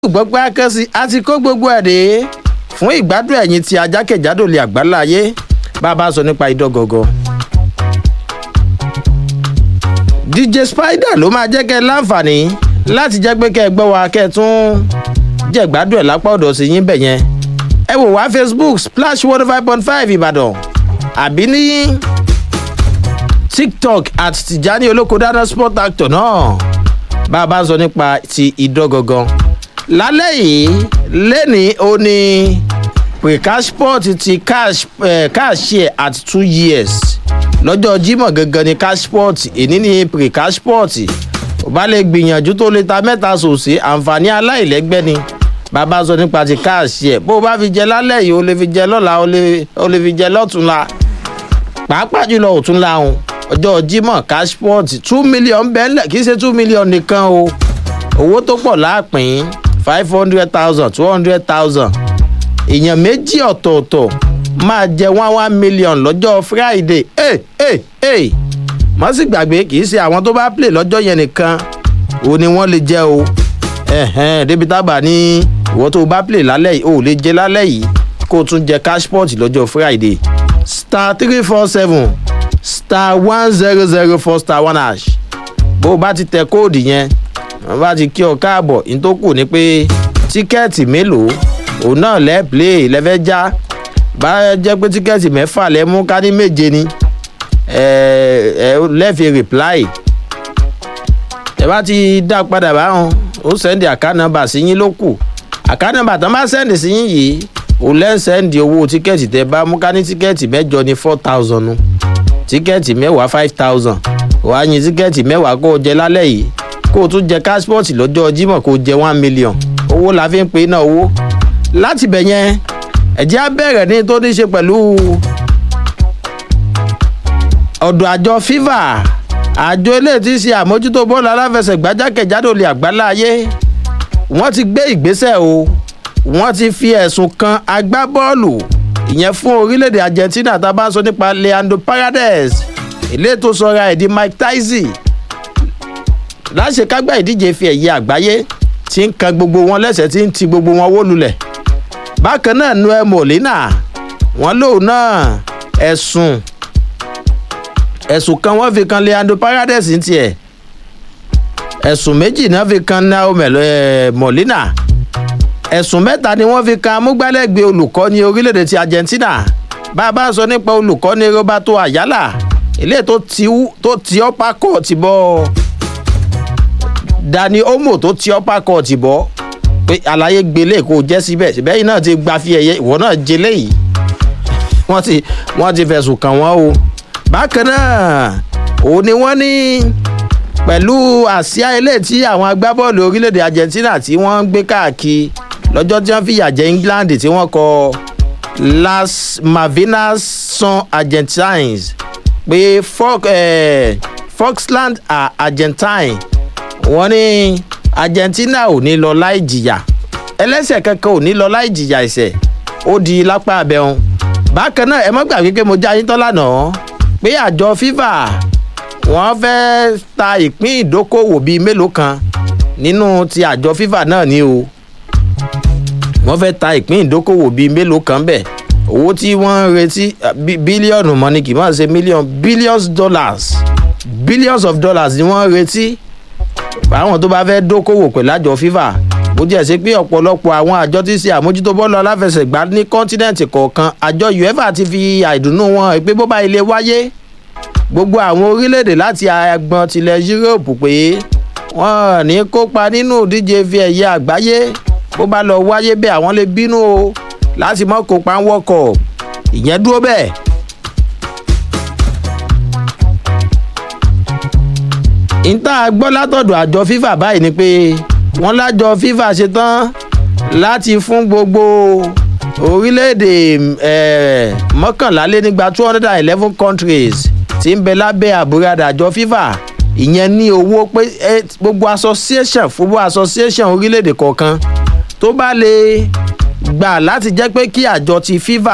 gbọ́ pé akẹ́sí a ti kó gbogbo ẹ̀ dé fún ìgbádùn ẹ̀yìn tí ajákèjádò lè àgbálá ayé bá a bá sọ nípa idán gọ́gọ́. dj spider ló máa jẹ́ kẹ́ ẹ láǹfààní láti jẹ́ pé kẹ́ ẹ gbọ́ wa kẹ́ ẹ tún jẹ́ ìgbádùn ẹ̀ lápá ọ̀dọ̀ sí yín bẹ̀ yẹn. ẹ wò wá facebook splash one five point five ìbàdàn àbí ní tiktok at tijani olóko dáná sport actor náà bá a bá sọ nípa ti idán gọ́gọ́ lálẹ́ yìí lẹ́ni ó ní precashport ti cash eh, cashier at two years lọ́jọ́ jímọ̀ gangan ni cashport èní ní precashport ò bá lè gbìyànjú tó lè ta mẹ́ta sòsè àǹfààní aláìlẹ́gbẹ́ ni bàbá sọ nípa ti cashier bó o bá fi jẹ lálẹ́ yìí o lè fi jẹ lọ́la o lè fi jẹ lọ́túnla pàápàá jùlọ òtúnla òun ọjọ́ jímọ̀ cashport two million bẹ́ẹ̀lẹ̀ kì í ṣe two million nìkan o owó tó pọ̀ láàpín five hundred thousand two hundred thousand èèyàn méjì ọ̀tọ̀ọ̀tọ̀ máa jẹ one one million lọ́jọ́ friday ẹ̀ ẹ̀ ẹ̀ mọ́ sì gbàgbé kì í ṣe àwọn tó bá play lọ́jọ́ yẹn nìkan o ni wọ́n lè jẹ́ o ẹ̀hẹ́n débi tábà ní ìwọ tó bá play lálẹ́ yìí o lè jẹ lálẹ́ yìí kó o tún jẹ cashport lọ́jọ́ friday star three four seven star one zero zero four star one hash bó o bá ti tẹ kóòdù yẹn wọ́n bá ti kí ọ káàbọ̀ ní tó kù ni pé tíkẹ́ẹ̀tì mélòó òun náà lẹ́ play lẹ́fẹ́ já bá jẹ́ pé tíkẹ́ẹ̀tì mẹ́fà lẹ́ mú ká ní méje ni ẹ ẹ lẹ́ẹ̀fi reply ẹ bá ti dá padà báwọn ó sẹ́ndì àkánàmbà sí yín ló kù àkánàmbà tán bá sẹ́ndì sí yín yìí òun lẹ́ sẹ́ndì owó tíkẹ́ẹ̀tì tẹ bá mú ká ní tíkẹ́ẹ̀tì mẹ́jọ ní four thousand nu tíkẹ́ẹ̀tì mẹ́wàá five thousand wàá yin tíkẹ́ẹ̀tì mẹ́wàá kó o jẹ lálẹ́ yìí kó o tún jẹ káṣpọ̀tì lọ́jọ́ jímọ̀ kó o jẹ one million owó la fi ń pe iná owó láti bẹ̀ yẹn ẹ̀jẹ̀ á bẹ̀rẹ̀ ní tó ní ṣe pẹ̀lú ọ̀dọ̀ àjọ fifa àjọ ilé tí ń ṣe àmójútó bọ́ọ̀lù aláfẹsẹ̀gbá jákèjádò lè àgbálá ayé wọ́n ti gbé ìgbésẹ̀ o wọ́n ti fi ẹ̀sùn kan agbábọ́ọ̀lù ìyẹn fún orílẹ̀-èdè argentina tá a bá ń sọ nípa leandro paredes ilé tó sọra ẹ̀ di mike tyson láṣekágbá ìdíje fi ẹ̀yẹ àgbáyé tí ń kan gbogbo wọn lẹ́sẹ̀ tí ń ti gbogbo wọn wó lulẹ̀ bákan náà noel molina wọn lòun náà ẹ̀sùn ẹ̀sùn kan wọ́n fi kan leandro paredes ní tiẹ̀ ẹ̀sùn méjì náà fi kan noel molina ẹ̀sùn mẹ́ta ni wọ́n fi kan amúgbálẹ́gbẹ̀ẹ́ olùkọ́ni orílẹ̀-èdè ti argentina bá a bá sọ nípa olùkọ́ni roberto ayala ilé tó ti ọ́pá kọ̀ ti bọ́ ọ dani omo tó ti ọ́pá kọ́ọ̀tì bọ́ pé àlàyé gbélé kó jẹ́ síbẹ̀ síbẹ̀ yìí náà ti gba fi ẹ̀yẹ ìwọ náà jẹlé yìí wọ́n ti wọ́n ti fẹ̀sùn kàn wọ́n o bákan náà òun ni wọ́n ní pẹ̀lú àsíá ilé tí àwọn agbábọ́ọ̀lù orílẹ̀-èdè argentina tí wọ́n ń gbé káàkiri lọ́jọ́ tí wọ́n fìyà jẹ england tí wọ́n kọ las malvinas son argentines pé Fox, eh, foxland are argentine wọ́n ní argentina ò ní lọ láì jìyà ẹlẹ́sẹ̀ kankan ò ní lọ láì jìyà ẹ̀sẹ̀ ó di lápá abẹ́hùn bákan náà ẹ mọ́ gbàgbé pé mo já yín tán lánàá pé àjọ fifa wọ́n fẹ́ ta ìpín ìdókòwò bíi mélòó kan nínú ti àjọ fifa náà ni o wọ́n fẹ́ ta ìpín ìdókòwò bíi mélòó kan bẹ̀ owó tí wọ́n ń retí bílíọ̀nù mọ́ ni kì í máa ṣe mílíọ̀nù billions dollars billions of dollars ni wọ́n ń retí àwọn tó bá fẹ́ dókòwò pẹ̀lú àjọ fifa bó jẹ́ sí pé ọ̀pọ̀lọpọ̀ àwọn àjọ tí ń ṣe àmójútó bọ́ọ̀lù aláfẹsẹ̀gbá ní kọ́ńtínẹ̀ǹtì kọ̀ọ̀kan àjọ uefa ti fi àìdùnnú wọn pé bó bá ilé wáyé gbogbo àwọn orílẹ̀-èdè láti agbọn tilẹ̀ yúróòpù pé wọ́n ní kópa nínú ìdíje fi ẹ̀yẹ àgbáyé bó bá lọ wáyé bẹ́ẹ̀ àwọn lè bínú o láti mọ́ kópa ń wọ́kọ̀ ìyẹn dúró bẹ́ẹ̀. ìta gbọ́ látọ̀dọ̀ àjọ fifa báyìí ni pé wọ́n lájọ fifa ṣetán láti fún gbogbo orílẹ̀-èdè mọ́kànlá lé nígbà two hundred and eleven countries tí ń bẹ lábẹ́ àbúradà àjọ fifa ìyẹn ní owó pé gbogbo association football association orílẹ̀-èdè kọ̀ọ̀kan tó bá lè gbà láti jẹ́ pé kí àjọ ti fifa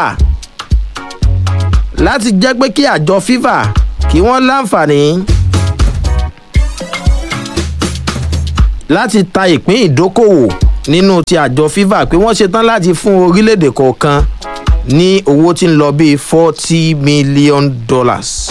láti jẹ́ pé kí àjọ fifa kí wọ́n láǹfààní láti ta ìpín ìdókòwò nínú ti àjọ fifa pé wọ́n ṣetán láti fún orílẹ̀-èdè kọ̀ọ̀kan ní owó tí ń lọ bíi forty million dollars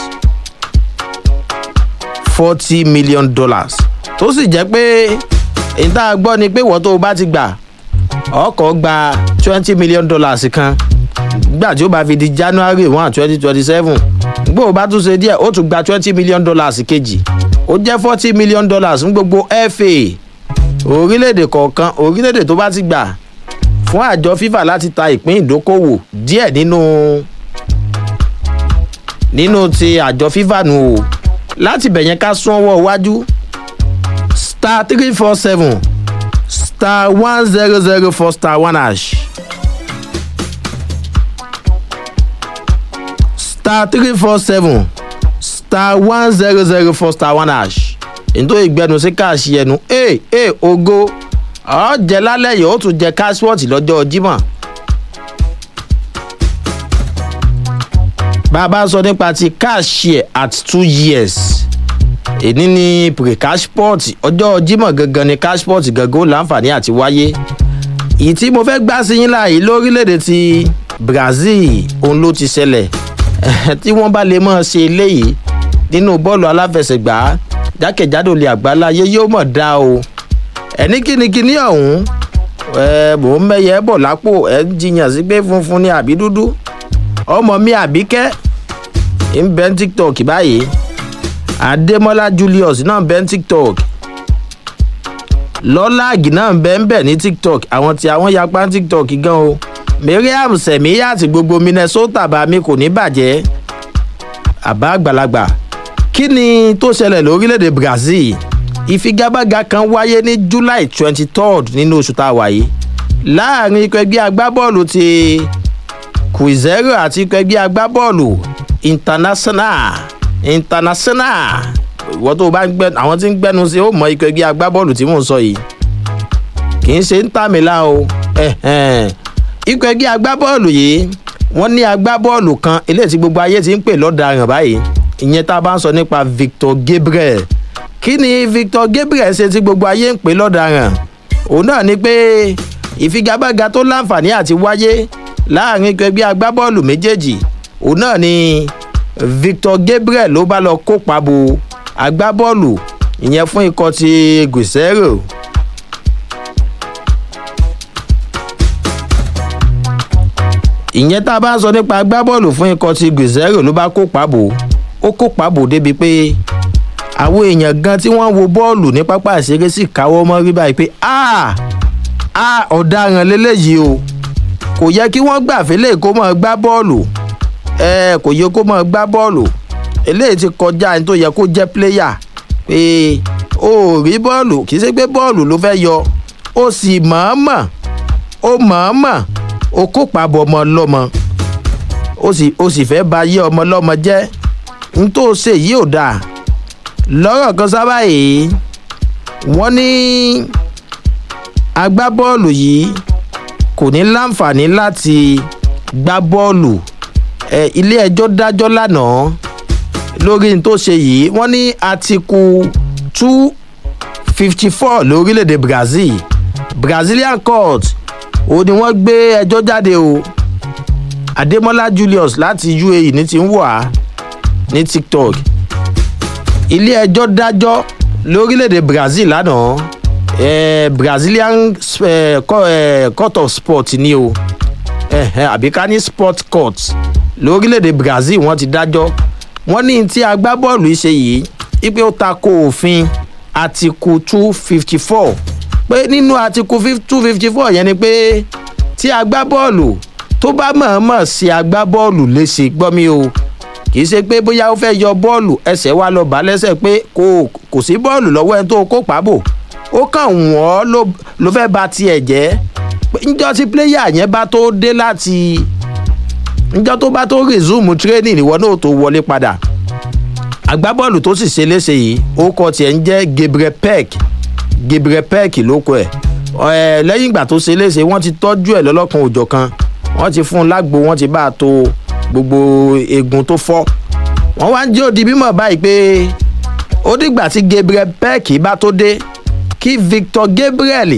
forty million dollars tó sì jẹ́ pé èyí tá a gbọ́ ni pé wọ́n tó o bá ti gbà ọkọ̀ gba twenty million dollars kan gbà tí ó bá fi di january one twenty twenty seven gbọ́ ò bá tún ṣe díẹ̀ ó tún gba twenty million dollars kejì ó jẹ́ forty million dollars fún gbogbo fa orílẹ̀-èdè kọ̀ọ̀kan orílẹ̀-èdè tó bá ti gbà fún àjọ fifa láti ta ìpín ìdókòwò díẹ̀ nínú nínú ti àjọ fifa nù o láti bẹ̀yẹn ká sún ọwọ́ iwájú star three four seven star one zero zero four star one hash star three four seven star one zero zero four star one hash nítorí ìgbẹ́nu sí káàṣì ẹnu ee ee ogo ọ̀ jẹ́ lálẹ́ yìí ó tún jẹ káṣíwọ́ọ̀tì lọ́jọ́ jímọ̀. bàbá sọ nípa ti káàṣì at two years èní ní pre-cashport ọjọ́ jímọ̀ gangan ni cashport gangan ó láǹfààní àti wáyé ìyí tí mo fẹ́ gbá sí yín láàyè lórílẹ̀‐èdè ti brazil òun ló ti ṣẹlẹ̀ tí wọ́n bá lè mọ̀ ṣe eléyìí nínú bọ́ọ̀lù aláfẹsẹ̀gbá jákèjádò lè àgbáláyé yóò mọ̀ dá o ẹni kínníkínní ọ̀hún ẹ mò ń mẹ́yẹ bọ̀ lápò ẹ ń jiyàn sí pé funfun ni àbí dúdú ọmọ mi àbíkẹ́ ń bẹ́ ń tiktok báyìí adémọlá julius náà ń bẹ́ ń tiktok lọ́láàgì náà ń bẹ́ ń bẹ̀ ní tiktok àwọn tí àwọn yapa ń tiktok gan o mariam sẹ̀míyà àti gbogbo minnesota bá mi kò ní bàjẹ́ àbá àgbàlagbà kí ni tó ṣẹlẹ̀ lórílẹ̀‐èdè brazil ìfigagbága kan wáyé ní july twenty third nínú oṣù tá a wà yìí láàrin ikọ̀ ẹgbẹ́ agbábọ́ọ̀lù ti quizero àti ikọ̀ ẹgbẹ́ agbábọ́ọ̀lù international international ìwọ́n tó bá ń gbẹ àwọn tí ń gbẹnu sí ó mọ ikọ̀ ẹgbẹ́ agbábọ́ọ̀lù tí mò ń sọ yìí kì í ṣe ń tàmílà o ikọ̀ ẹgbẹ́ agbábọ́ọ̀lù yìí wọ́n ní agbábọ́ọ̀lù kan eléyìí tí gbogbo ayé ti ń pè lọ́daràn báyìí ìyẹn tá a bá ń sọ nípa victor gabriel kí ni victor gabriel ṣe tí gbogbo ayé ń pè lọ́daràn òun náà ni pé ìfigagbága tó láǹfààní àti wáyé láàrin ikọ̀ ẹgbẹ́ agbábọ́ọ̀lù méjèèjì òun náà ni victor gabriel ló bá lọ kópa bo agbábọ́ọ̀lù ìyẹn fún ikọ̀ ti gùsẹ́rò. ìyẹn tá a bá ń sọ nípa agbábọ́ọ̀lù fún ikọ̀ ti gùsẹ́rò ló bá kópa bò ó kópa bò débi pé àwọn èèyàn gan tí wọ́n wo bọ́ọ̀lù ní pápá ìṣeré sì káwọ́ mọ́ rí báyìí pé a ọ̀daràn lélẹ́yìí o kò yẹ kí wọ́n gbà fẹ́lẹ́ kó mọ̀ gbá bọ́ọ̀lù ẹ kò yẹ kó mọ̀ gbá bọ́ọ̀lù eléyìí ti kọjá ẹni tó yẹ kó jẹ́ pléyà pé o ò rí bọ́ọ̀lù kì í ṣe pé bọ́ọ̀lù ló fẹ́ yọ ó sì mọ̀ọ́mọ̀ ó mọ̀ọ́mọ̀ ó kópa bọ̀ ọmọ lọ́mọ ó sì ó sì fẹ́ ba yé ọmọ lọ́mọ jẹ́ n tó ṣe yìí ò dáa lọ́rọ̀ kan sábà yìí wọ́n ní agbábọ́ọ̀lù yìí kò ní láǹfààní láti gbá bọ́ọ̀lù ẹ ilé ẹjọ́ dájọ́ lánàá lórí n tó ṣe yìí wọ́n ní àtìkù two fifty four lórílẹ̀‐èdè brazil brazilian court ó ní wọ́n gbé ẹjọ́ jáde o adémọlá julius láti uae ní ti ń wà ní tiktok ilé ẹjọ́ dájọ́ lórílẹ̀‐èdè brazil lánàá eh, brazilian eh, court of sport ni o àbí ká ní sport court lórílẹ̀‐èdè brazil wọ́n ti dájọ́ wọ́n ní tí agbábọ́ọ̀lù ṣe yìí ipe ó ta ko òfin àtìkù two fifty four pé nínú àtìkù two fifty four yẹn ni pé tí agbábọ́ọ̀lù tó bá mọ̀ọ́mọ̀ ṣe agbábọ́ọ̀lù léṣe gbọ́ mi o kì í ṣe pé bóyá ó fẹ́ yọ bọ́ọ̀lù ẹsẹ̀ wa lọ bá lẹ́sẹ̀ pé kò kò sí bọ́ọ̀lù lọ́wọ́ ẹni tó kó pàbò ó kàn wọ́n ló fẹ́ ba tiẹ̀ jẹ́ njọ́ tí pléyà yẹn bá tó dé láti njọ́ tó bá tó resume training ìwọ náà tó wọlé padà agbábọ́ọ̀lù tó sì ṣe léṣe yìí ó kọ tiẹ̀ ń jẹ́ gabriel peck gabriel peck ló kọ ẹ̀ lẹ́yìn ìgbà tó ṣe léṣe wọ́n ti tọ́jú ẹ̀ lọ́lọ́kan òjọ̀ kan wọ́n ti fún un lágbo wọ́n ti bá a to gbogbo eegun tó fọ́ wọ́n wá ń jẹ́ òdi bímọ báyìí pé ó dìgbà tí gabriel peck bá tó dé kí victor gabriel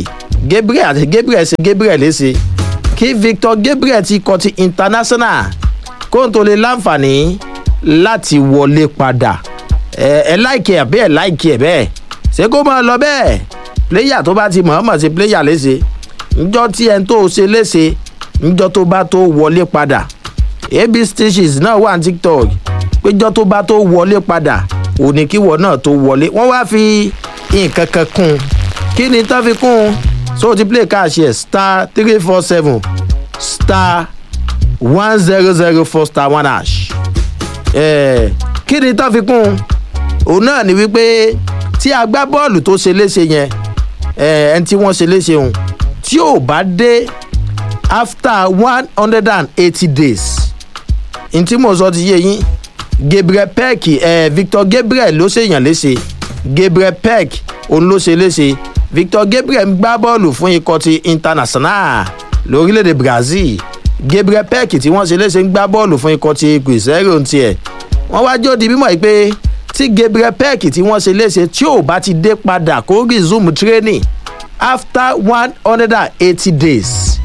gabriel àti gabriel ṣe gabriel léṣe kí victor gabriel ti kọ ti international kó n tó lè láǹfààní láti wọlé padà ẹ ẹ láìkí ẹ bẹ́ẹ̀ láìkí ẹ bẹ́ẹ̀ ṣé kó máa lọ bẹ́ẹ̀ pléyà tó bá ti mọ̀ọ́mọ̀ ṣe pléyà léṣe njọ́ tí ẹni tó ṣe léṣe njọ́ tó bá tó wọlé padà ab stitches náà wà ní tiktok péjọ́ tó bá tó wọlé padà òní kíwọ náà tó wọlé wọ́n wá fi nǹkan kan kún un kí ni tán fi kún un so ti play cash yẹ star three four seven star one zero zero four star one hash eh, kí ni tán fi kún un òun náà ni wípé tí agbábọ́ọ̀lù tó ṣe léṣe yẹn ẹni tí wọ́n ṣe léṣe òun tí ò bá dé after one hundred and eighty days n tí mo sọ ti yé yín gabriel peck eh, victor gabriel ló ṣèyàn léṣe gabriel peck òun ló ṣe léṣe victor gabriel ń gbá bọ́ọ̀lù fún ikọ̀ ti international lórílẹ̀‐èdè brazil gabriel peck tí wọ́n ṣe léṣe ń gbá bọ́ọ̀lù fún ikọ̀ ti cruzeiro tiẹ̀ wọ́n wá jó di mímọ́ yìí pé tí gabriel peck tí wọ́n ṣe léṣe tí ò bá ti dé padà kó resume training after one hundred and eighty days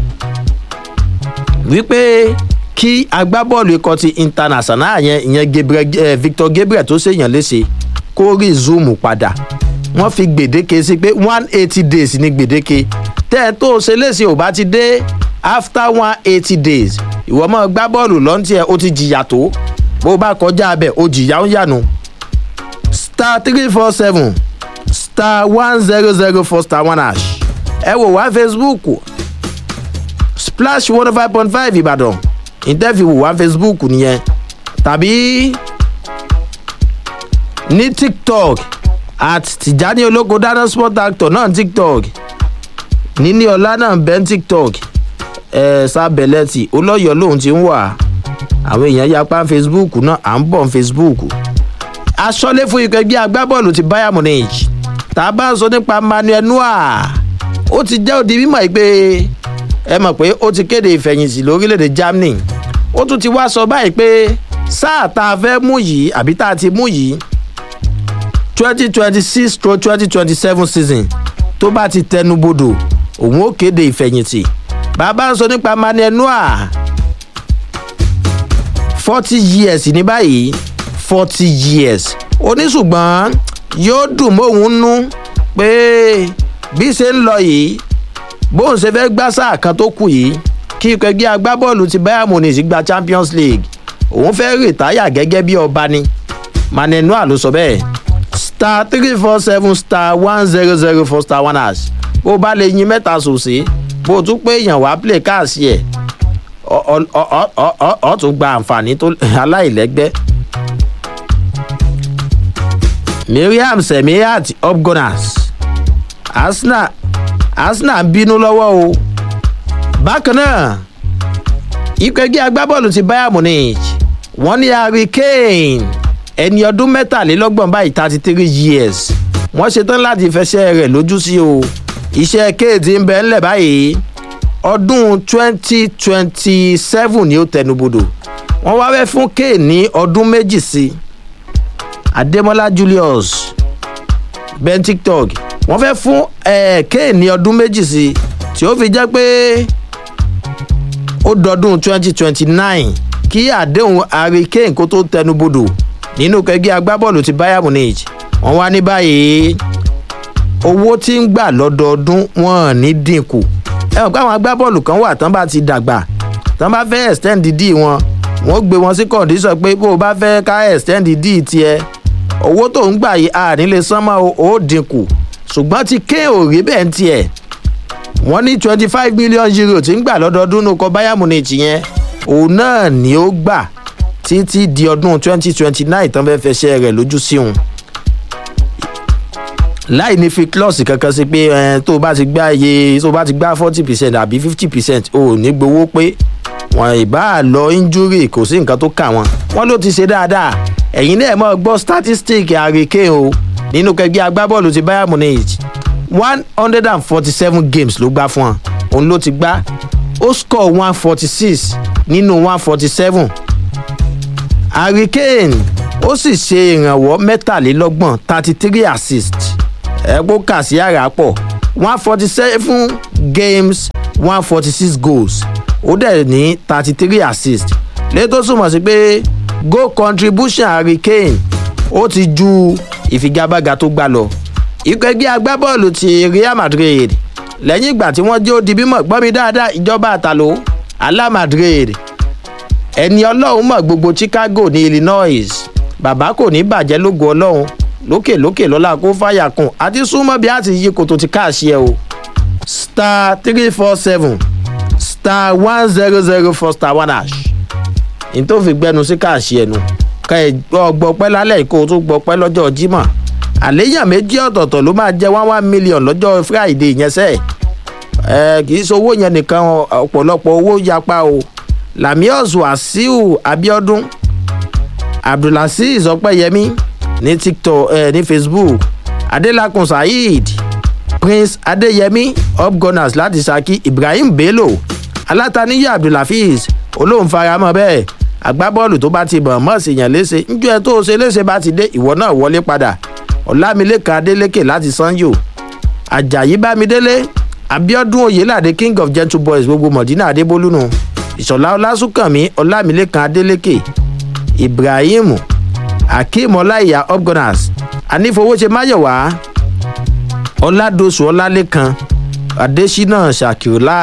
wípé kí agbábọ́ọ̀lù ikọ̀ ti international yẹn ìyẹn gabriel eh, victor gabriel tó ṣèyàn léṣe kó resume padà wọ́n fi gbèdéke sí pé one eighty days ní gbèdéke tẹ́ ẹ tó ṣe léṣe ò bá ti dé after one eighty days ìwọ mọ̀ gbá bọ́ọ̀lù lọ́ntì ẹ̀ ó ti jìyà tó bó bá kọjá abẹ ó jìyà ń yànnu star three four seven star one zero zero four star one hash ẹ wò wá facebook splash one five point five ìbàdàn interview wò wá facebook nìyẹn tàbí ní tiktok at tijani olóko dáná sport actor náà tiktok níní ọlá náà bẹ́ẹ̀ tiktok ẹ̀ sábẹ̀lẹ́tì olóyọ̀ lòun ti ń wà àwọn èèyàn yapa facebook náà à ń bọ̀ facebook aṣọ́lé fún ikọ̀ ẹgbẹ́ agbábọ́ọ̀lù ti bayern munich tá a bá ń sọ nípa manuel noah ó ti jẹ́ òdi mímọ̀ yìí pé ẹ mọ̀ pé ó ti kéde ìfẹ̀yìntì lórílẹ̀‐èdè germany ó tún ti wá sọ báyìí pé sáà tá a fẹ́ mú yìí àbí tá a ti mú yìí twenty twenty six to twenty twenty seven season tó bá ti tẹnubodò òun ó kéde ìfẹ̀yìntì bàbá ń sọ nípa manuel noah forty years ní báyìí forty years oníṣùgbọ́n yóò dùn mọ́hún nú pé bí ṣe ń lọ yìí bóun ṣe fẹ́ gbá sáà kan tó kù yìí kí ikọ̀ ẹgbẹ́ agbábọ́ọ̀lù ti bayern munich gba champions league òun fẹ́ rìtáyà gẹ́gẹ́ bí ọba ni manenua ló sọ bẹ́ẹ̀ star three four seven star one zero zero four star one hash bó o bá lè yin mẹ́ta sòsè bó o tún pé èèyàn wá play káàsì ẹ̀ ọ tún gba àǹfààní tó aláìlẹ́gbẹ́. miriam semiat upgunners arsenal arsenal ń bínú lọ́wọ́ o. bákan náà ikọ̀ ẹgbẹ́ agbábọ́ọ̀lù ti bayern munich wọ́n ní harry kane ẹni ọdún mẹ́tàlélọ́gbọ̀n báyìí thirty three years wọ́n ṣetán láti fẹsẹ̀ rẹ̀ lójú sí o iṣẹ́ kéèdì ń bẹ ńlẹ̀ báyìí ọdún twenty twenty seven ni ó tẹnubodò wọ́n wá fẹ́ fún kane ní ọdún méjì sí ademola julius ben tiktok wọ́n fẹ́ fún kane ní ọdún méjì sí tí ó fi jẹ́ pé ó dọdún twenty twenty nine kí àdéhùn harry kane kó tó tẹnubodò nínú kẹgbẹ́ agbábọ́ọ̀lù ti bayern munich wọ́n wá ní báyìí owó tí ń gbà lọ́dọọdún wọn ní dínkù ẹ mọ̀ pé àwọn agbábọ́ọ̀lù kan wà tán bá ti dàgbà tán bá fẹ́ extend d wọn wọ́n gbé wọn sí condition pé bó o bá fẹ́ ká extend d tiẹ̀ owó tó ń gbà yìí a nílé sánmọ́ ó dínkù ṣùgbọ́n ti ké ò rí bẹ́ẹ̀ ń tiẹ̀ wọ́n ní twenty five million euro tí ń gbà lọ́dọọdún ní ọkọ̀ bayern munich yẹn òun náà ni ó gbà títí di ọdún twenty twenty nine tán fẹ́ẹ́ fẹsẹ̀ rẹ̀ lójú sí òun láì ní fi klọ́ọ̀sì kankan sí pé ẹ tó o bá ti gbá iye tó o bá ti gbá forty percent àbí fifty percent o ò ní gbowó pé wọn ìbá lọ injury kò sí nǹkan tó kà wọn wọn ló ti ṣe dáadáa ẹ̀yin náà mọ̀ gbọ́ statistic àríkè o nínú kẹgbẹ́ agbábọ́ọ̀lù ti bayern munich one hundred and forty seven games ló gbá fún wọn òun ló ti gbá ó score one forty six nínú one forty seven hurricane ó sì ṣe ìrànwọ́ mẹ́tàlélọ́gbọ̀n thirty three assist ẹ̀kọ́ kà sí àrà pọ̀ one forty seven games one forty six goals ó dẹ̀ ní thirty three assists lẹ́yìn tó túmọ̀ sí pé goal contribution harry kane ó ti ju ìfigagbága tó gbá lọ ikọ̀ ẹgbẹ́ agbábọ́ọ̀lù ti real madrid lẹ́yìn ìgbà tí wọ́n jẹ́ ó di bímọ gbọ́ mi dáadáa ìjọba àtàló alá madrid ẹni ọlọ́run mọ̀ gbogbo chicago ní illinois bàbá kò ní bàjẹ́ lógo ọlọ́run lókè lókè lọ́la kó fàyà kùn àti súnmọ́ bí a ti yí koto ti káàṣì ẹ o star three four seven star one zero zero four star one hash ní tó fi gbẹnu sí káàṣì ẹnu ká ẹ gbọ́ pẹ́ lálẹ́ kó o tún gbọ́ pẹ́ lọ́jọ́ jímọ̀ àléyàn méjì ọ̀tọ̀ọ̀tọ̀ ló máa jẹ́ one one million lọ́jọ́ friday yẹn sẹ́ẹ̀ ẹ kì í ṣe owó yẹn nìkan ọ̀pọ̀lọpọ̀ owó yapa o lamius wasiu abiodun abdulaziz ọpẹyẹmí ní tiktok ẹ ní facebook adelakun saheed prince adeyemi upgunners láti saki ibrahim bello alátàníyà abdulhafiz olóhùn faramọ bẹẹ agbábọ́ọ̀lù tó bá ti bọ̀ mọ́ sí yàn léṣe njọ́ ẹ tó o ṣe léṣe bá ti dé ìwọ náà wọlé padà ọ̀làmìlẹ́kan adélékè láti sanyo ajayi bámidélé abiodun oyelade king of gentle boys gbogbo mọ̀dínà adébólúnu ìṣọ̀lá ọlásùnkànmí ọlámìlẹ́kan adélékè ibrahim akeem ọláìyá upgunners anífowóṣe máyọ̀wá ọládọ̀sù ọlálẹ́kan adésínà ṣàkìrọ̀lá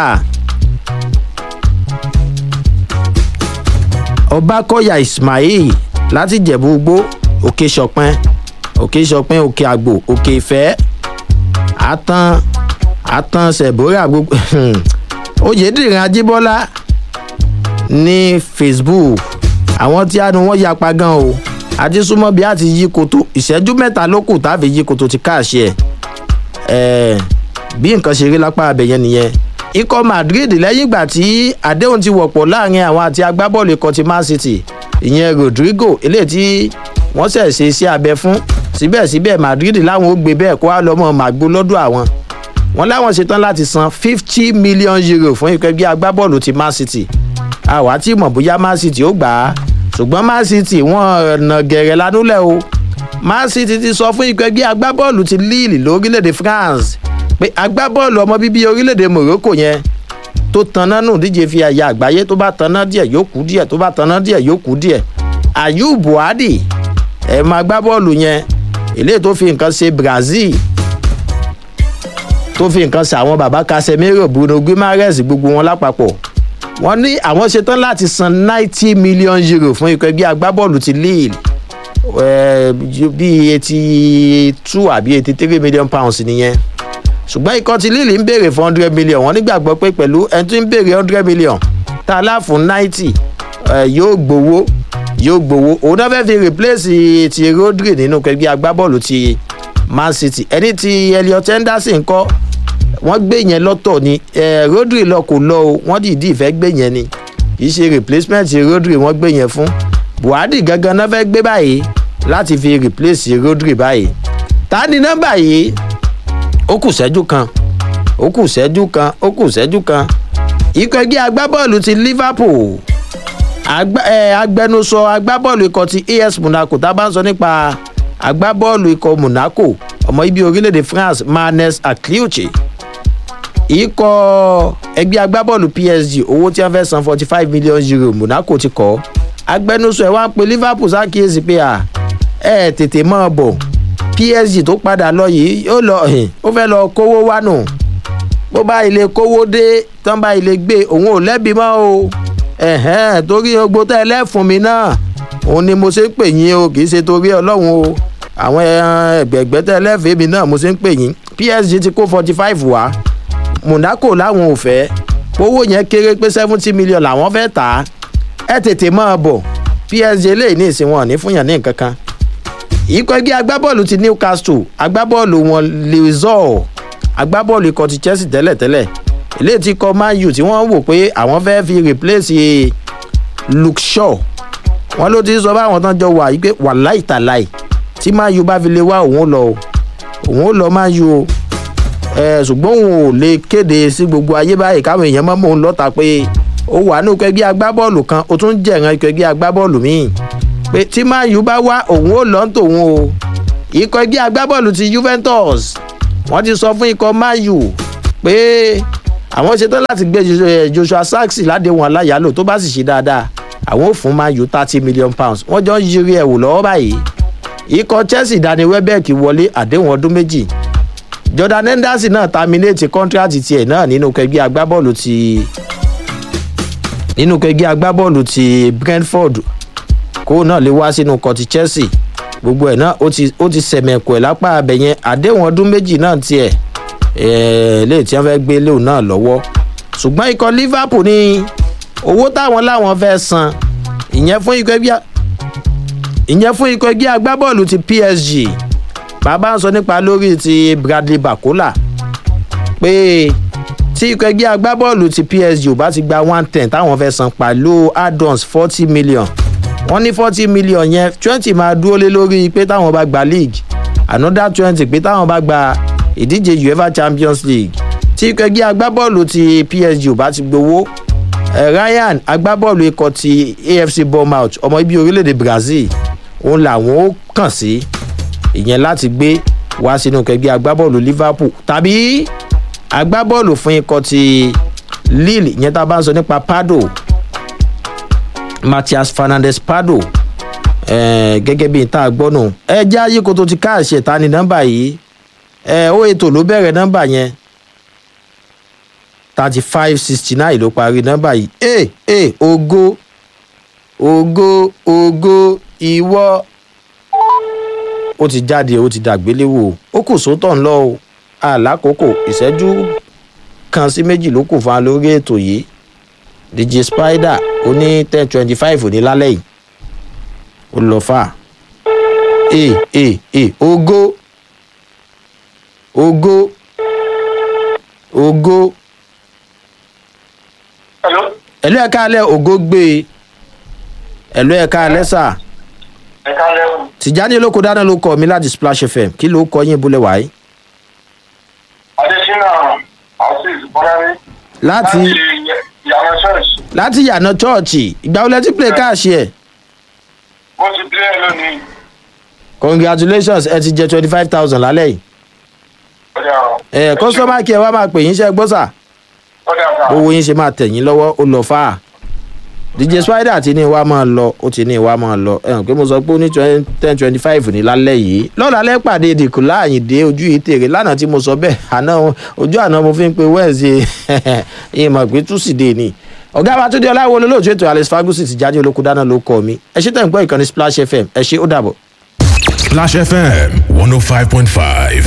ọbakọ̀yà ismail láti jẹ̀bú gbó òkè ṣọpẹ́ òkè ṣọpẹ́ òkè àgbò òkè ìfẹ́ àtàn àtàn sẹ̀bórà gbogbo oyèdèrè ajíbọ́lá ní facebook àwọn tí a nu wọn yapa gan o àti súnmọ́ bí a ti yí koto ìṣẹ́jú mẹ́ta ló kù táàfin yí koto ti káàṣì ẹ̀ bí nǹkan ṣe rí lápá abẹ̀yẹn nìyẹn ikọ̀ madrid lẹ́yìn ìgbà tí àdéhùn ti wọ̀pọ̀ láàrin àwọn àti agbábọ́ọ̀lù ikọ̀ ti man city ìyẹn rodrigo eléyìí tí wọ́n ṣẹ̀ ṣe sí abẹ fún síbẹ̀síbẹ̀ madrid láwọn ó gbé bẹ́ẹ̀ kó wá lọ́mọ màgbó lọ́dọ̀ àwọn wọn láwọn ṣetán láti san fifty million euro fún ikọ̀ ẹgbẹ́ agbábọ́ọ̀lù ti man city àwa tí mọ̀ bóyá man city ó gbà á ṣùgbọ́n man city wọ́n nà gẹ̀rẹ̀ lanúlẹ̀ o man city ti sọ fún ikọ̀ ẹgbẹ́ agbábọ́ọ̀lù ti lille lórílẹ̀‐èdè france pé agbábọ́ọ̀lù ọmọ bíbí orílẹ̀‐èdè morocco yẹn tó tanná nù díje fi àyà àgbáyé tó bá tanná díẹ̀ yóò kú díẹ̀ tó bá tanná díẹ̀ yóò kú díẹ̀ ayub buhari ẹ̀ máa agbábọ́ọ̀lù yẹn eléyìí tó fi nǹkan ṣe brazil tó fi nǹkan ṣe àwọn baba casemiro bruno guimaraes gbogbo wọn lápapọ̀ wọ́n ní àwọn ṣetán láti san ninety million euro fún ikọ̀ ẹgbẹ́ agbábọ́ọ̀lù ti lille bíi eighty two àbí eighty three million pounds nìyẹn ṣùgbọ́n ikọ̀ ti lille ń béèrè fún hundred million wọ́n nígbàgbọ́ pé pẹ̀lú ẹni tó ń béèrè hundred million tá a láàfún ninety yóò gbowó yóò gbowó òun náà fẹ́ẹ́ fi replace ti rodri nínú ẹgbẹ́ agbábọ́ọ̀lù ti man city ẹni tí elliot henderson kọ́ wọ́n gbé yẹn lọ́tọ̀ ni rodri lọ kò lọ o wọ́n dìídì ìfẹ́ gbé yẹn ni kì í ṣe replacement rodri wọ́n gbé yẹn fún buhari gangan náà fẹ́ gbé báyìí láti fi replace rodri báyìí ta ni nọ́mbà yìí ó kù sẹ́jú kan ó kù sẹ́jú kan ó kù sẹ́jú kan ikọ̀ ẹgbẹ́ agbábọ́ọ̀lù ti liverpool agbẹnusọ agbábọ́ọ̀lù ikọ̀ ti as monaco tá a bá ń sọ nípa agbábọ́ọ̀lù ikọ̀ monaco ọmọ ibi orílẹ̀-èdè france manes akliuchi ikọ̀ ẹgbẹ́ agbábọ́ọ̀lù psg owó tí wọ́n fẹ́ san forty five million euro monaco ti kọ́ agbẹnusọ ẹ̀ wá ń pe liverpool ṣàkíyèsí pé à ẹ̀ tètè mọ́ ọ bọ̀ psg tó padà lọ yìí ó lọ ó fẹ́ lọ kówó wá nù bó bá ilé kówó dé tán bá ilé gbé òun ò lẹ́bi mọ́ o torí ogbó tẹ́ ẹ lẹ́fun mi náà òun ni mo ṣe ń pè yín o kì í ṣe torí ọlọ́run o àwọn ẹgbẹ̀gbẹ́ tẹ́ ẹ lẹ́fẹ̀ẹ́ mi náà mo ṣe ń pè yín psg ti kó forty five wá monaco láwọn ò fẹ́ owó yẹn kéré pé seventy million làwọn fẹ́ tà á ẹ tètè máa bọ̀ psg lè ní ìsìn wọn ní fúnyàn ní nǹkan kan ikọ̀ ẹgbẹ́ agbábọ́ọ̀lù ti newcastle agbábọ́ọ̀lù wọn lezor agbábọ́ọ̀lù ikọ̀ ti chelsea tẹ́lẹ̀tẹ́lẹ̀ eléyìí ti kọ man u tí wọ́n wò pé àwọn fẹ́ fi replace luke shaw wọ́n ló ti sọ báwọn tán jọ wà yí pé wàláì tàláì tí man u bá fi lè wá òun lọ òun ó lọ man u o ṣùgbọ́n òun ò lè kéde sí gbogbo ayé báyìí káwọn èèyàn mọ́ mọ́ òun lọ́ta pé ó wà ní ikọ̀ ẹgbẹ́ agbábọ́ọ̀lù kan ó tún jẹ̀ràn ikọ̀ ẹgbẹ́ agbábọ́ọ̀lù míì pé tí man u bá wá òun ó lọ ń tòun o ikọ̀ ẹgbẹ́ agbábọ́ọ̀lù ti juventus wọ́n ti sọ fún ikọ̀ mayu pé àwọn ṣetán láti gbé joshua saxi ládéhùn aláyàlò tó bá sì ṣe dáadáa àwọn ò fún mayu thirty million pounds wọ́n jọ ń yiri ẹ̀wò lọ́wọ́ báyìí ikọ̀ chelsea dani welbeck wọlé àdéhùn ọdún méjì jordan henderson náà terminate contract tiẹ̀ náà nínú kẹgbẹ́ agbábọ́ọ̀lù ti nínú kẹgbẹ́ agbábọ́ọ̀lù ti brentford kó náà lè wá sínú ikọ̀ ti chelsea gbogbo ẹ̀ náà ó ti sẹ̀mẹ̀kù ẹ̀ lápá abẹ yẹn àdéhùn ọdún méjì náà tiẹ̀ lè tí wọ́n fẹ́ gbé léwu náà lọ́wọ́ ṣùgbọ́n ikọ̀ liverpool ní owó táwọn láwọn fẹ́ san ìyẹn fún ikọ̀ ẹgbẹ́ ìyẹn fún ikọ̀ ẹgbẹ́ agbábọ́ọ̀lù ti psg bàbá ń sọ nípa lórí ti bradley bakola pé tí ikọ̀ ẹgbẹ́ agbábọ́ọ̀lù ti psg ò bá ti gba one ten táwọn fẹ́ san pàlú add-ons forty million wọ́n ní forty million yẹn twenty máa dúró lé lórí pé táwọn bá gba league another twenty pé táwọn bá gba ìdíje uefa champions league tí ikọ̀ ẹgbẹ́ agbábọ́ọ̀lù ti psg ò bá ti gbowó ryan agbábọ́ọ̀lù ikọ̀ ti afc bournemouth ọmọ ibi orílẹ̀-èdè brazil òun làwọn ó kàn sí ìyẹn láti gbé wá sínú kẹgbẹ́ agbábọ́ọ̀lù liverpool tàbí agbábọ́ọ̀lù fún ikọ̀ ti lille ìyẹn tá a bá ń sọ nípa pado matthias fernandez pado gẹ́gẹ́ bí n tá a gbọ́ nù ẹ jẹ́ ayíko tó ti káàṣì ẹ̀ta ní nọ́mbà yìí ó ètò ló bẹ̀rẹ̀ nọ́mbà yẹn thirty five sixty nine ló parí nọ́mbà yìí ẹ ẹ ogo ogo ogo ìwọ ó ti jáde ó ti dàgbéléwò ó kù sótọ̀ ńlọ o àlákòókò ìṣẹ́jú kan sí méjì ló kù fún wa lórí ètò yìí dj spider ó ní ten twenty five ní lálẹ́ yìí ó lọ fà e e e ogo ogo ogo ẹ̀lú ẹ̀ka alẹ́ ògo gbé e ẹ̀lú ẹ̀ka alẹ́ sà ẹ̀ka lẹ́wọ̀n. tìjáde olóko dáná ló kọ mi láti splash fm kí ló kọ yín búlẹ̀ wáyé. adesina azeez bọ́lárí. láti yàrá church. láti yànà chọ́ọ̀chì ìgbà wo lẹ ti play káàṣì ẹ̀. mo ti bí ẹ lónìí. congratulations ẹ ti jẹ twenty five thousand lálẹ́ yìí. ọjà ẹ kọ́sọ́mà kí ẹ wá máa pè yín ṣe gbọ́ sà ọjà sà. owó yín ṣe máa tẹ̀ yín lọ́wọ́ ó lọ fà á. dj spider ti ní ìwà máa lọ ó ti ní ìwà máa lọ ẹ hàn pé mo sọ pé ó ní ten twenty five ní lálẹ́ yìí lọ́la lẹ́ pàdé ìdìkú láàyìndé ojú yìí tèrè lánàá tí mo sọ bẹ́ẹ̀ àná ojú àná mo fi ń pe wẹ́ẹ̀sì ìmọ̀ pé túsìdè ni ọ̀gá wa tó dé ọláwo olólùtú ètò alex fagusi ti jáde olóko dáná ló kọ́ mi ẹ ṣe tẹ̀ ń gbọ́ ìkànnì splash fm ẹ ṣe ó dàbọ̀. Splash FM 105.5.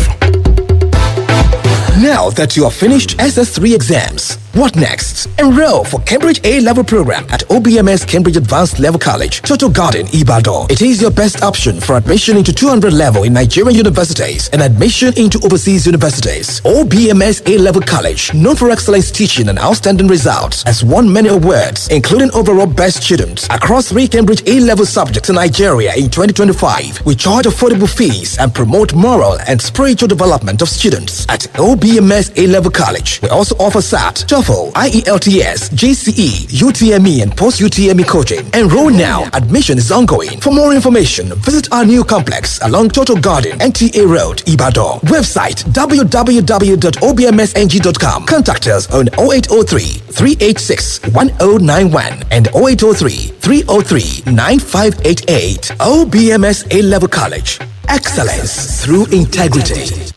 Now that you have finished SS3 exams, what next? Enroll for Cambridge A level program at OBMS Cambridge Advanced Level College, Total Garden, Ibadan. It is your best option for admission into 200 level in Nigerian universities and admission into overseas universities. OBMS A level college, known for excellence teaching and outstanding results, has won many awards, including overall best student across three Cambridge A level subjects in Nigeria in 2025. We charge affordable fees and promote moral and spiritual development of students at OBMS A level college. We also offer SAT, TOEFL, IELTS, GCE, UTME, and post UTME coaching. Enroll now. Admission is ongoing. For more information, visit our new complex along Total Garden, NTA Road, Ibadan. Website www.obmsng.com. Contact us on 0803 386 1091 and 0803 303 9588. OBMS A level college. Excellence through integrity.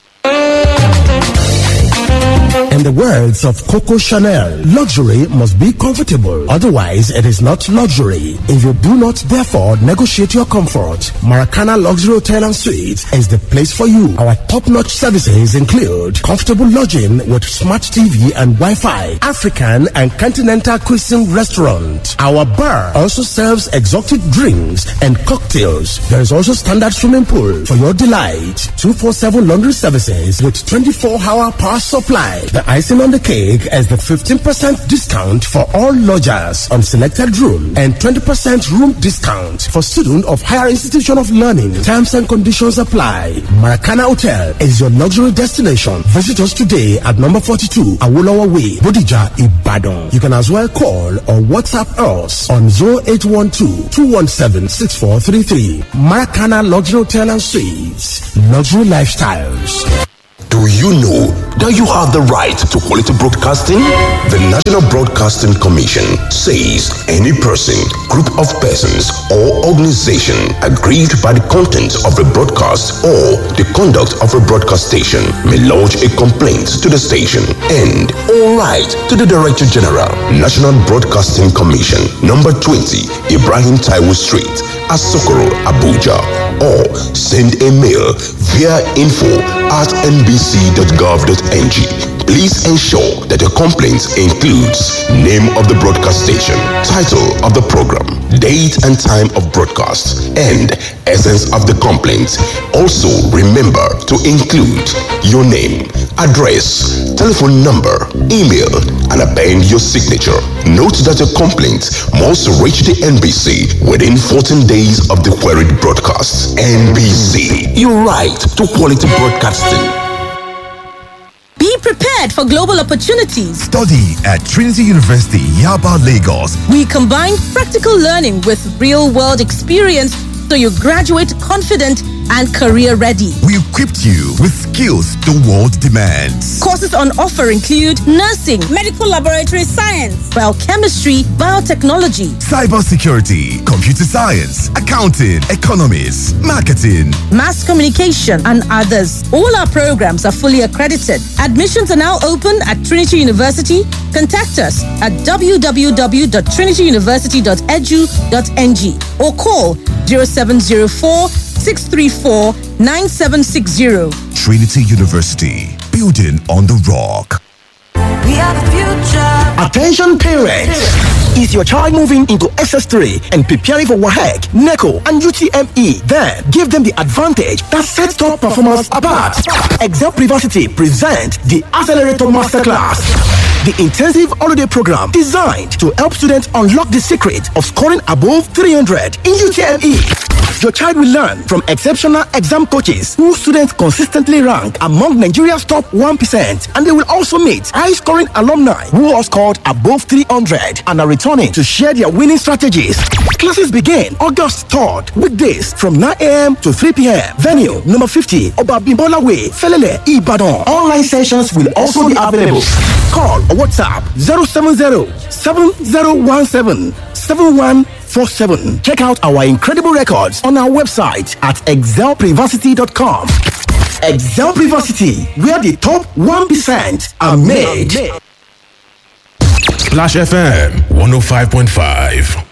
In the words of Coco Chanel, luxury must be comfortable. Otherwise, it is not luxury. If you do not therefore negotiate your comfort, Maracana Luxury Hotel and Suites is the place for you. Our top-notch services include comfortable lodging with smart TV and Wi-Fi, African and continental cuisine restaurant. Our bar also serves exotic drinks and cocktails. There is also standard swimming pool for your delight. 247 laundry services with 24-hour power supply. The icing on the cake is the 15% discount for all lodgers on selected room and 20% room discount for students of higher institution of learning. Terms and conditions apply. Maracana Hotel is your luxury destination. Visit us today at number 42 Awolowo Way, Bodija, Ibadan. You can as well call or WhatsApp us on 0812-217-6433. Maracana Luxury Hotel and Suites. Luxury Lifestyles. Do you know that you have the right to quality broadcasting? The National Broadcasting Commission says any person, group of persons, or organization aggrieved by the content of a broadcast or the conduct of a broadcast station may lodge a complaint to the station and all right to the Director General, National Broadcasting Commission, number 20, Ibrahim Taiwo Street, Asokoro, Abuja, or send a mail via info at nbc.gov.ng. Please ensure that your complaint includes name of the broadcast station, title of the program, date and time of broadcast, and essence of the complaint. Also, remember to include your name, address, telephone number, email, and append your signature. Note that your complaint must reach the NBC within 14 days of the queried broadcast. NBC, your right to quality broadcasting. Be prepared for global opportunities. Study at Trinity University, Yaba, Lagos. We combine practical learning with real world experience so you graduate confident and career ready. We equipped you with skills the world demands. Courses on offer include nursing, medical laboratory science, biochemistry, biotechnology, cybersecurity, computer science, accounting, economics, marketing, mass communication, and others. All our programs are fully accredited. Admissions are now open at Trinity University. Contact us at www.trinityuniversity.edu.ng or call 0704 634 9760. Trinity University, building on the rock. We are the future. Attention parents! Is your child moving into SS3 and preparing for WAHEC, NECO, and UTME? Then give them the advantage that sets top performance apart. Excel Privacy present the Accelerator Masterclass. The intensive holiday program designed to help students unlock the secret of scoring above 300 in UTME. Your child will learn from exceptional exam coaches who students consistently rank among Nigeria's top 1%. And they will also meet high scoring alumni who have scored above 300 and are returning to share their winning strategies. Classes begin August 3rd, weekdays from 9 a.m. to 3 p.m. Venue number 50, Obabimbola Way, Felele, Ibadan. Online sessions will also be available. Call or WhatsApp 070 7017 7147. Check out our incredible records on our website at excelprivacy.com. Excel Privacity, where the top 1% are made. Splash FM 105.5.